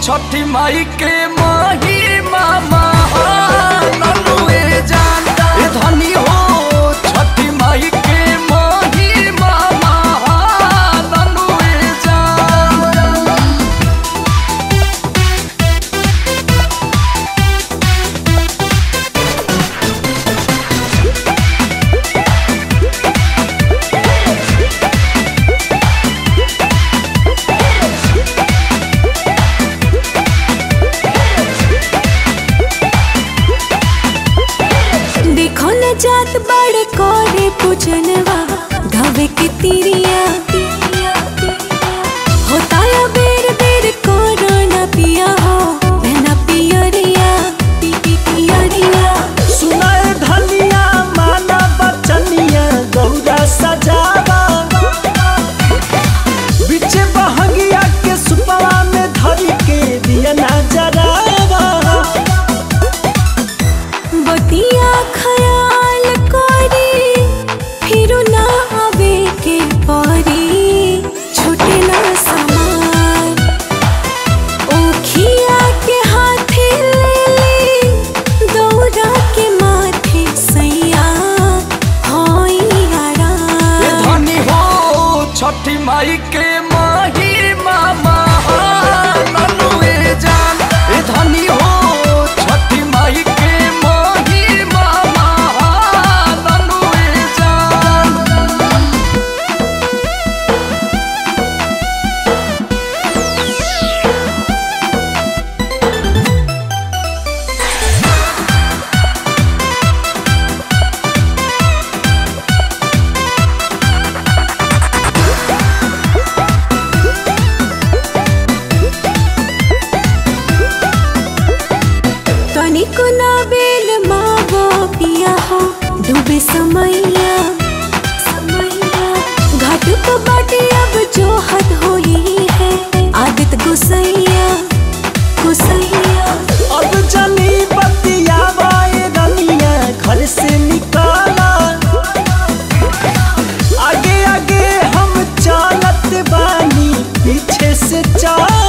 छठी माई के माही मामा ननुए जानता ए धनी हो छठी माई के माही मामा ननुए जानता देखो न जात बड़े कोरे पूजनवा गावे के तिरिया होता या बेर बेर कोरोना पिया हो बहना पियरिया पी पी पियरिया सुनाए धनिया माना बचनिया गौरा सजावा बिचे बहंगिया के सुपवा में धरी के दिया ना जरावा बतिया खयाल करी फिर ना आवे के परी छूटे ना समान ओखिया के हाथे ले ले दौड़ा के माथे सैया होई ए आराम धनी हो छठी माई के माही मामा ननुए जान ए धनी हो छठी माई के माही मामा ननुए जान तनिको ना बेल मावो पिया हो डूबे समैया समैया घाट को बाटे अब जो हद होई है आदत गुसैया गुसैया अब जनी बतिया बाए रनिया घर से निकाला आगे आगे हम चालत बानी पीछे से चाल